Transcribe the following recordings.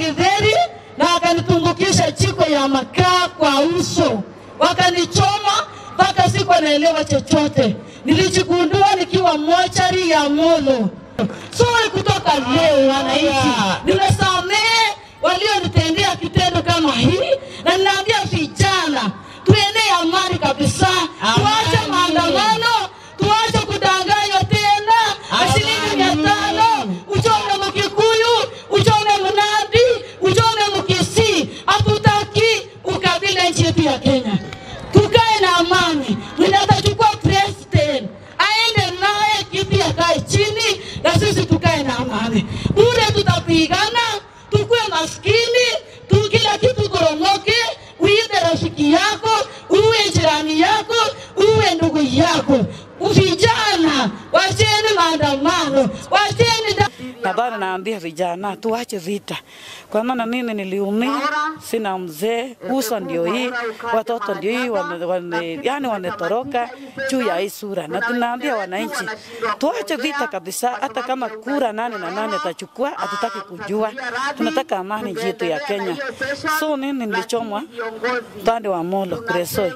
githeri na akanitumbukiza jiko ya makaa kwa uso, wakanichoma mpaka sikuwa naelewa chochote. Nilijigundua nikiwa mochari ya Molo. So kutoka leo, wananchi, nimesamehe walionitendea kitendo kama hii, na ninaambia vijana tuenee amani kabisa, tuache maandamano, tuache kudanganywa tena na shilingi mia tano uchome Mkikuyu, uchome Mnandi, uchome Mkisii. Hatutaki ukabila nchi yetu ya Kenya, tukae na amani. Mwenye atachukua president aende naye kiti akae chini, na sisi tukae na amani. Bure tutapigana, tukue maskini tu, kila kitu koromoke, uibe rafiki yako, uwe jirani yako, uwe ndugu yako. Vijana, wacheni maandamano, wacheni da na bado naambia vijana tuache vita, kwa maana mimi niliumia, sina mzee, uso ndio hii, watoto ndio hii, wame, wame, yani wametoroka juu ya hii sura, na tunaambia wananchi tuache vita kabisa. Hata kama kura nane na nane atachukua, hatutaki kujua, tunataka amani nchi yetu ya Kenya. So mimi nilichomwa upande wa Molo Kuresoi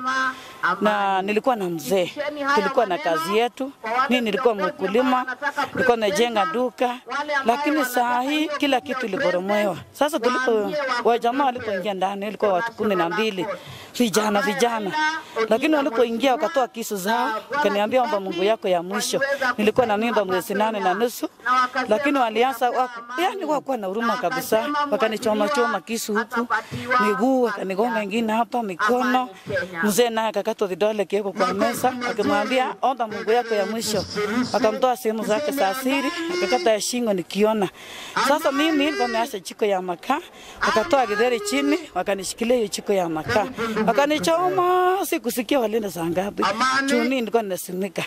na nilikuwa na mzee, tulikuwa na kazi yetu. Mimi nilikuwa mkulima, nilikuwa najenga duka, lakini saa hii kila kitu iliporomolewa. Sasa tulipo wajamaa walipoingia ndani, ilikuwa watu kumi na mbili vijana vijana, lakini walipoingia wakatoa kisu zao, wakaniambia omba Mungu yako ya mwisho. Nilikuwa na mimba mwezi nane na nusu, lakini walianza waku, yani wakuwa na huruma kabisa, wakanichoma choma kisu huku miguu, wakanigonga ingine hapa mikono. Mzee naye akakatwa vidole kiweko kwa meza, akimwambia omba Mungu yako ya mwisho. Akamtoa sehemu zake za siri, akakata ya shingo nikiona. Sasa mimi nilikuwa nimeacha jiko ya makaa, wakatoa githeri chini, wakanishikilia hiyo jiko ya makaa, wakanichoma. Sikusikia walienda saa ngapi, juu mimi nilikuwa ninasimika.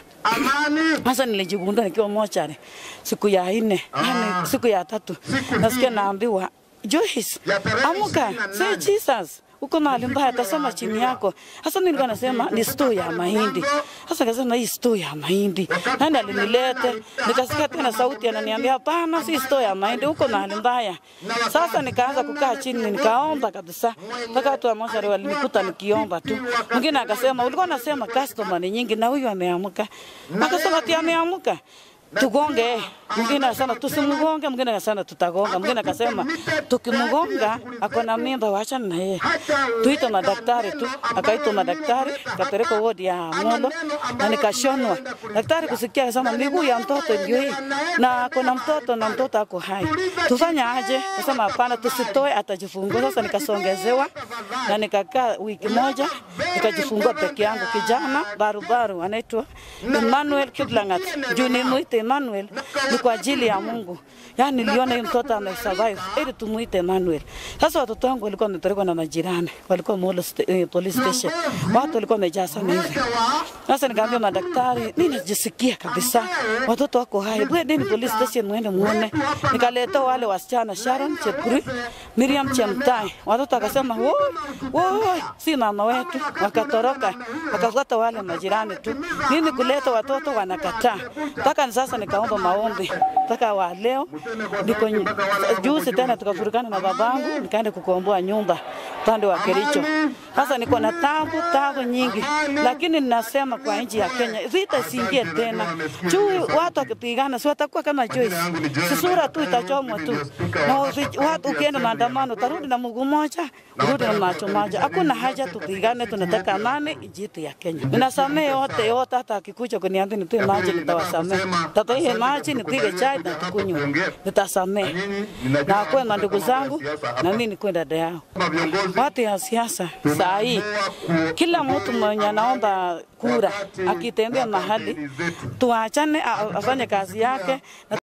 Sasa nilijigundua nikiwa mochari siku ya nne, yani siku ya tatu, nasikia naambiwa Joyce, amuka, say Jesus uko mahali mbaya, tasoma chini yako. Sasa mimi nilikuwa nasema ni store ya mahindi. Sasa nikasema hii store ya mahindi, nani alinilete? Nikasikia tena sauti ananiambia hapana, si store ya mahindi, uko mahali mbaya. Sasa nikaanza kukaa chini, nikaomba kabisa, mpaka watu wa moshari walinikuta nikiomba tu. Mwingine akasema ulikuwa unasema customer ni nyingi na huyu ameamka, akasema ati ameamka tugonge. Mwingine akasema tusimgonge, mwingine akasema tutagonga, mwingine akasema tukimgonga ako na mimba, wachana na yeye, tuite madaktari tu. Akaitwa madaktari, kapelekwa wodi ya Molo na nikashonwa. Daktari kusikia akasema miguu ya mtoto ndio hii na ako na mtoto na mtoto ako hai, tufanye aje? Akasema hapana, tusitoe, atajifungua. Sasa nikasongezewa na nikakaa wiki moja, nikajifungua peke yangu, kijana barubaru anaitwa Emmanuel Kiplangat juu nimuite Emmanuel ni kwa ajili ya Mungu. Yaani niliona huyu mtoto amesurvive ili tumuite Emmanuel. Sasa watoto wangu walikuwa wamepelekwa na majirani, walikuwa Molo sta eh, police station. Watu walikuwa wamejaa sana hivi. Sasa nikaambia madaktari, mimi najisikia kabisa watoto wako hai. Bwendeni police station muende muone. Nikaleta wale wasichana Sharon Chepkuri, Miriam Chemtai. Watoto wakasema, "Woi, woi, si mama wetu." Wakatoroka, wakafuata wale majirani tu. Mimi kuleta watoto wanakataa. Mpaka sasa nikaomba maombi mpaka wa leo niko juzi tena tukafurikana na babangu nikaenda kukomboa nyumba upande wa Kericho. Sasa niko na tabu tabu nyingi, lakini ninasema kwa nchi ya Kenya vita isiingie tena. Juu watu wakipigana si watakuwa kama Joyce, si sura tu itachomwa tu, na watu ukienda maandamano utarudi na mguu moja, urudi na macho moja. Hakuna haja tupigane, tunataka amani nchi yetu ya Kenya. Ninasamehe yote yote, hata akikuja kuniambia nitoe maji nitawasamehe, tatoe maji nipige chai na tukunywe, nitasamehe na akuwe mandugu zangu na mimi nikuwe dada yao. Watu ya siasa saa hii, kila mtu mwenye anaomba kura akitembea mahali, tuachane afanye kazi yake.